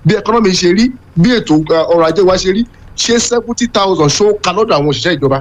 bí ẹkọ́nọ́mì ṣe rí bí ètò ọrọ̀ ajé wa ṣe rí ṣé seventy thousand ṣó ka lọ́dọ̀ àwọn òṣìṣẹ́ ìjọba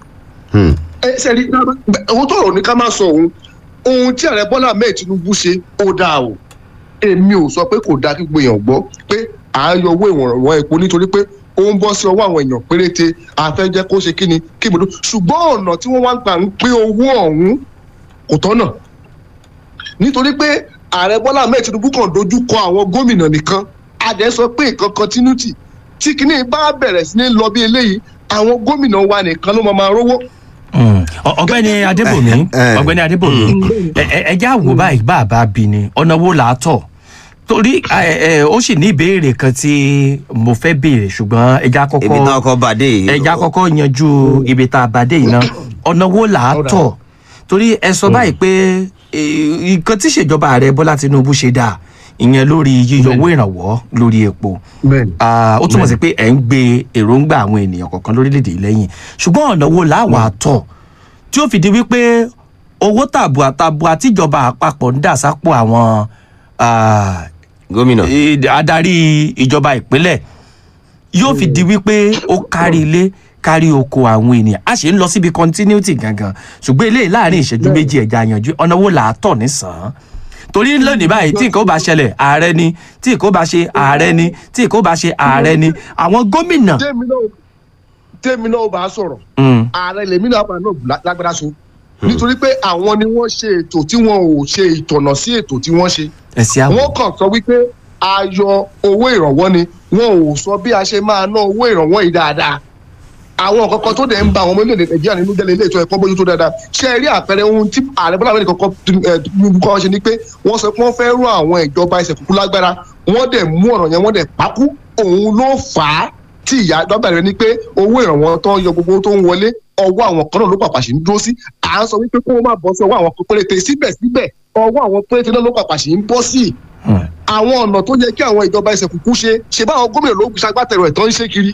ẹ ṣe rí owó tó rò ní ká má sọ òun ohun tí ààrẹ bọ́lá ahmed tinubu ṣe ó dáa o èmi ò sọ pé kò dáa kí gbogbo èèyàn gbọ́ pé à ń yọ owó ìwọ̀nràn epo nítorí pé ó ń bọ́ sí ọwọ́ àwọn èèyàn péréte àfẹ́jẹ́ kó ṣe kíni kí ibùdó ṣùgbọ́n ọ̀nà tí wọ́n wá ń gbà ń pín owó ọ̀hún kò tọ́nà nítorí pé ààrẹ bọ́lá ahmed tinubu kàn dojú kọ àwọn gómìnà nìkan adẹ sọ pé nǹkan continuity tí kinní bá bẹ̀rẹ̀ sí ní lọ bí eléyìí àwọn gómìnà wa nìkan ló máa máa rówó ọgbẹni adébòmí ọgbẹni adébòmí ẹjẹ àwò báyìí bá a bá bí ni ọ̀nà wo là á tọ̀ torí ó sì ní ìbéèrè kan tí mo fẹ́ béèrè ṣùgbọ́n ẹja kọ́kọ́ ibi náà kọ́ bàdé yìí. ẹja kọ́kọ́ yanjú ibi tá a bàdé yìí náà ọ̀nà wo là á tọ̀ torí ẹ sọ báyìí pé nǹkan tí ìṣèjọba ààrẹ bọ́lá tinubu ṣe dáa ìyẹn lórí yíyọ owó ìrànwọ́ lórí epo ó túmọ̀ sí pé ẹ̀ ń gbé èròǹgbà àwọn ènìyàn kọ̀ọ̀kan lórílẹ̀‐èdè lẹ́yìn ṣùgbọ́n ọ̀nà wo làwọn àtọ̀ tí ó fi di wípé owó tàbùà tàbùà tíjọba àpapọ̀ ń dà sápò àwọn gómìnà adarí ìjọba ìpínlẹ̀ yóò fi di wípé ó kárí ilé kárí oko àwọn ènìyàn a ṣe ń lọ síbi continuity gangan ṣùgbọ́n eléyìí láàrin ìṣẹ́jú méjì ẹ̀já yanjú ọ̀nà wo làátọ̀ nísàn-án torí lónìí báyìí tí nǹkan ó bá ṣẹlẹ̀ ààrẹ ni tí nǹkan ó bá ṣe ààrẹ ni tí nǹkan ó bá ṣe ààrẹ ni àwọn gómìnà. tèmi náà bá sọ̀rọ̀ ààrẹ lèmi náà bá náà lágbára so nítorí pé àwọn ni wọ́n ṣe ètò tí wọ́n ò ṣe ìtọ̀nà sí ètò tí wọ́n ṣe. ẹ̀sìn àwọn. wọ́n kàn sọ wípé a yọ owó ìrànwọ́ ni wọn ò sọ bí a ṣe máa ná owó ìrànwọ́ yìí dáadáa àwọn kankan tó dẹ̀ ń ba àwọn ọmọ orílẹ̀-èdè nàìjíríà nínú jẹ́lẹ̀ ilé ètò ẹ̀kọ́ bójú tó dáadáa ṣé ẹ rí àpẹẹrẹ ohun tí ààrẹ bọ́lá amẹ́ríkà kọ́ tinubu kọ́ ṣe ni pé wọ́n sọ pé wọ́n fẹ́ rún àwọn ìjọba ẹsẹ̀ kúkú lágbára wọ́n dẹ̀ mú ọ̀rọ̀ yẹn wọ́n dẹ̀ pákú òun ló fà á tí ìyá dọ́gba rẹ ni pé owó ìrànwọ́ tó ń yọ gbogbo tó ń wọlé ọwọ́ àwọn kan náà ló pàpà sí ń dúró sí à ń sọ wípé kó wọ́n má bọ́ sí ọwọ́ àwọn péréte síbẹ̀síbẹ̀ ọwọ́ àwọn péréte náà ló pàpà sí ń bọ́ sí àwọn ọ̀nà tó yẹ kí àwọn ìjọba ẹsẹ̀ kúkú ṣe ṣe báwọn gómìnà ló ṣagbátẹrù ẹ̀ tó ń ṣe kiri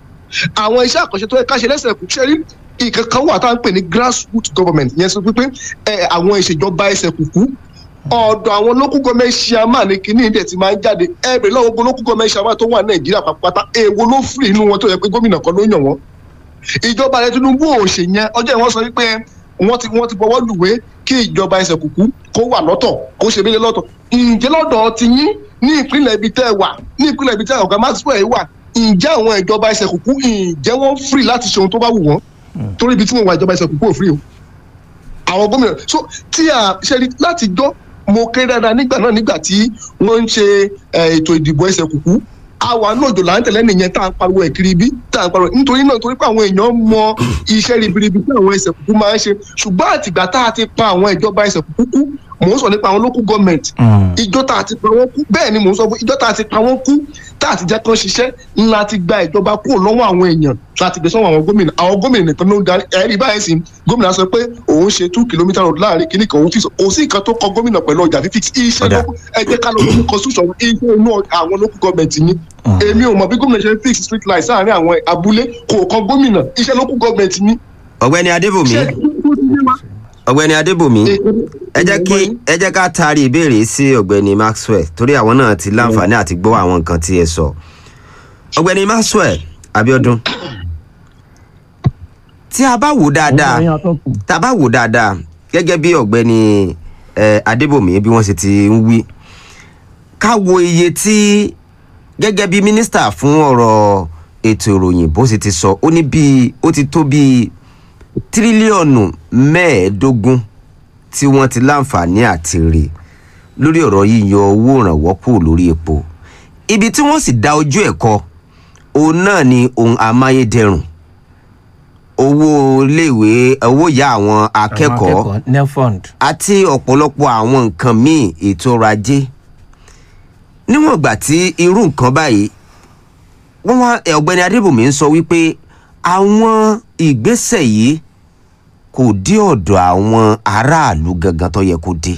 àwọn iṣẹ́ àkànṣe tó yẹ ká ṣe lẹ́sẹ̀ kù ṣe rí ìkankan wà tá à ń pè ní grassroots government yẹn sọ pé àwọn ìṣèjọba ẹsẹ̀ kùkú ọ̀dọ̀ àwọn local government chairman ní kíní ìdẹ̀ tí máa ń jáde ẹ̀bẹ̀ lọ́wọ́ gbogbo local government chairman tó wà nàìjíríà pàápàá èèwo ló fìrì inú wọn tó yẹ pé gómìnà kan ló yàn wọ́n ìjọba rẹ tinubu ò ṣe yẹn ọjọ́ ìwọ́n sọ wípé wọ́n ti wọ́n ti bọ́wọ́ lùwé kí ìjọba ẹsẹ̀ kùkú kó wà lọ́tọ̀ kó ṣe bílẹ̀ lọ́tọ̀ ǹjẹ́ lọ́dọ̀ ti yín ní ìpínlẹ̀ ibi tẹ́ ẹ wà ní ìpínlẹ̀ ibi tẹ́ ọ̀gá maxwell wà ǹjẹ́ àwọn ìjọba ẹsẹ̀ kúkú ǹjẹ́ wọ́n free láti ṣe ohun tó bá wù wọ́n torí ibi tí mo wà ìjọba ẹsẹ̀ kúkú ò free o àwọn gómìnà so tí a ṣe rí láti jọ́ mo kéré dáadáa nígbà náà nígbà tí wọ́n ń ṣe ètò ìdìbò ẹsẹ̀ kúkú àwa náà jò là ń tẹ̀lé nìyẹn tá à ń pariwo ẹ̀ kiri bí tá à ń pariwo nítorí náà torí pé àwọn èèyàn mọ iṣẹ́ ribiribi tí àwọn ẹsẹ̀ kúkú máa ń ṣe ṣùgbọ́n àtìgbà tá a ti pa àwọn ìjọba ẹsẹ̀ kúkú kú mò ń sọ nípa àwọn local government ìjọ tá a ti pa wọ́n kú bẹ́ẹ̀ ni mò ń sọ fún ìjọ tá a ti pa wọ́n kú tá a ti jẹ́ kán ṣiṣẹ́ ńlá ti gba ìjọba kúrò lọ́wọ́ àwọn èèyàn láti gbé sọ́wọ́ àwọn gómìnà àwọn gómìnà nìkan ló ń darí ẹ̀rí báyìí sí gómìnà sọ pé òun ṣe two kilometre road láàrin kìíní kan òun fi kò sí nǹkan tó kọ gómìnà pẹ̀lú ọjà fífi iṣẹ́ ló ẹ jẹ́ ká lọ lórí constitution iṣẹ́ inú àwọn local government ni èmi ò mọ̀ bí gómìnà ṣe fix street light sáàrin àwọn abúlé kò kan gómìnà iṣẹ́ local government ni. ọ̀gbẹ́ni adébòmí ọ̀gbẹ́ni adébòmí ẹ jẹ́ kí ẹ jẹ́ ká taari ìbéèrè sí ọ̀gbẹ́ni maxwell torí àwọn náà ti láǹfààní àti gbọ́ àwọn nǹkan tí ẹ sọ ọ̀gbẹ́ni maxwell abiodun tí a bá wò dáadáa tá a bá wò dáadáa gẹ́gẹ́ bí ọ̀gbẹ́ni adébòmí bí wọ́n ṣe ti ń wí ká wo iye tí gẹ́gẹ́ bí mínísítà fún ọ̀rọ̀ ètò ìròyìn bó ṣe ti sọ ó ní bíi ó ti tó bíi tírílíọ̀nù mẹ́ẹ̀ẹ́dógún tí wọ́n ti láǹfààní àti rè lórí ọ̀rọ̀ yíyọ owó ìrànwọ́ kúrò lórí epo ibi tí wọ́n sì dá ojú ẹ̀ kọ òun náà ni ohun amáyédẹrùn owó iléèwé owó ìyá àwọn akẹ́kọ̀ọ́ àti ọ̀pọ̀lọpọ̀ àwọn nǹkan míì ètò ọrọ̀ ajé níwọ̀n ìgbà tí irú nǹkan báyìí wọ́n wá ọ̀gbẹ́ni adébùnmí ń sọ wípé àwọn ìgbésẹ̀ yìí kò dé ọ̀dọ̀ àwọn aráàlú gangan tó yẹ kó dé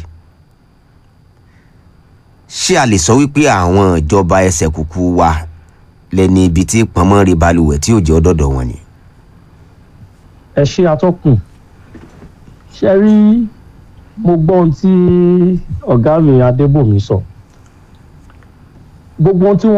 ṣé a lè sọ wípé àwọn ìjọba ẹsẹ̀ kúkú wa lẹ́ni ibi tí pọnmọ́ rí balùwẹ̀ tí ò jẹ́ ọ̀dọ̀dọ̀ wọn ni. ẹ ṣe atọ́kùn ṣe rí mo gbọ́ ohun tí ọ̀gá mi adébòmí sọ gbogbo ohun tí wọ́n.